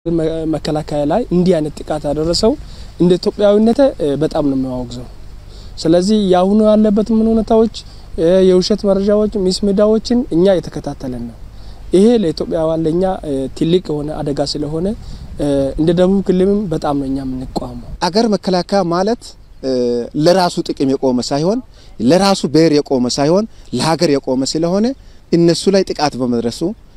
መከላከያ ላይ እንዲህ አይነት ጥቃት ያደረሰው እንደ ኢትዮጵያዊነት በጣም ነው የሚያወግዘው። ስለዚህ የአሁኑ ያለበትም ሁኔታዎች የውሸት መረጃዎች፣ ሚስ ሚዲያዎችን እኛ የተከታተለን ነው። ይሄ ለኢትዮጵያውያን ለእኛ ትልቅ የሆነ አደጋ ስለሆነ እንደ ደቡብ ክልልም በጣም ነው እኛ የምንቋመው። አገር መከላከያ ማለት ለራሱ ጥቅም የቆመ ሳይሆን ለራሱ ብሔር የቆመ ሳይሆን ለሀገር የቆመ ስለሆነ እነሱ ላይ ጥቃት በመድረሱ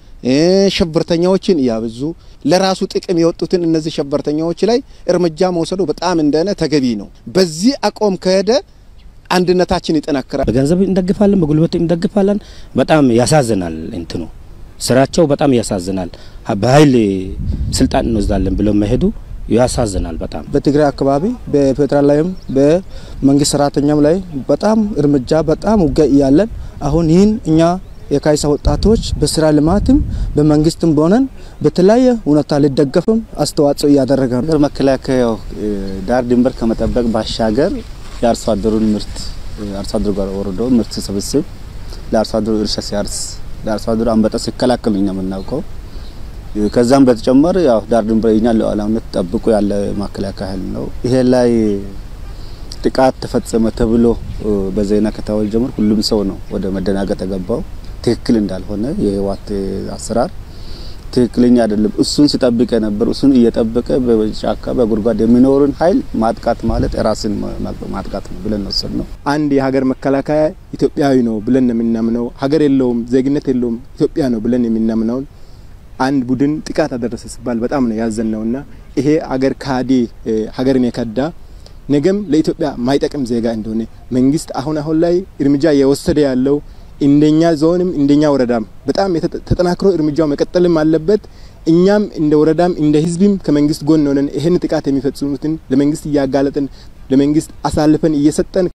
ሽብርተኛዎችን እያበዙ ለራሱ ጥቅም የወጡትን እነዚህ ሽብርተኛዎች ላይ እርምጃ መውሰዱ በጣም እንደሆነ ተገቢ ነው። በዚህ አቋም ከሄደ አንድነታችን ይጠናከራል። በገንዘብ እንደግፋለን፣ በጉልበት እንደግፋለን። በጣም ያሳዝናል። እንትኑ ስራቸው በጣም ያሳዝናል። በኃይል ስልጣን እንወስዳለን ብለው መሄዱ ያሳዝናል በጣም በትግራይ አካባቢ በፌዴራል ላይም በመንግስት ሰራተኛም ላይ በጣም እርምጃ በጣም ውጊያ እያለን አሁን ይህን እኛ የካይሳ ወጣቶች በስራ ልማትም በመንግስትም በሆነን በተለያየ ሁኔታ ሊደገፍም አስተዋጽኦ እያደረገ ነው። ሀገር መከላከያው ዳር ድንበር ከመጠበቅ ባሻገር የአርሶ አደሩን ምርት አርሶ አደሩ ጋር ወርዶ ምርት ስብስብ ለአርሶ አደሩ እርሻ ሲያርስ ለአርሶ አደሩ አንበጣ ሲከላከል ነው የምናውቀው። ከዛም በተጨማሪ ያው ዳር ድንበር የኛ ሉዓላዊነት ጠብቆ ያለ መከላከያ ኃይል ነው። ይሄ ላይ ጥቃት ተፈጸመ ተብሎ በዜና ከታወጀ ጀምሮ ሁሉም ሰው ነው ወደ መደናገጥ የገባው። ትክክል እንዳልሆነ የህወሓት አሰራር ትክክለኛ አይደለም። እሱን ሲጠብቅ የነበር እሱን እየጠበቀ በጫካ በጉድጓድ የሚኖርን ኃይል ማጥቃት ማለት ራስን ማጥቃት ነው ብለን ወሰድ ነው። አንድ የሀገር መከላከያ ኢትዮጵያዊ ነው ብለን የምናምነው ሀገር የለውም ዜግነት የለውም ኢትዮጵያ ነው ብለን የምናምነውን አንድ ቡድን ጥቃት አደረሰ ሲባል በጣም ነው ያዘን ነውና ይሄ አገር ካዲ ሀገርን የከዳ ነገም ለኢትዮጵያ ማይጠቅም ዜጋ እንደሆነ መንግስት አሁን አሁን ላይ እርምጃ የወሰደ ያለው እንደኛ ዞንም እንደኛ ወረዳም በጣም ተጠናክሮ እርምጃው መቀጠልም አለበት። እኛም እንደ ወረዳም እንደ ህዝብም ከመንግስት ጎን ሆነን ይህን ጥቃት የሚፈጽሙትን ለመንግስት እያጋለጥን ለመንግስት አሳልፈን እየሰጠን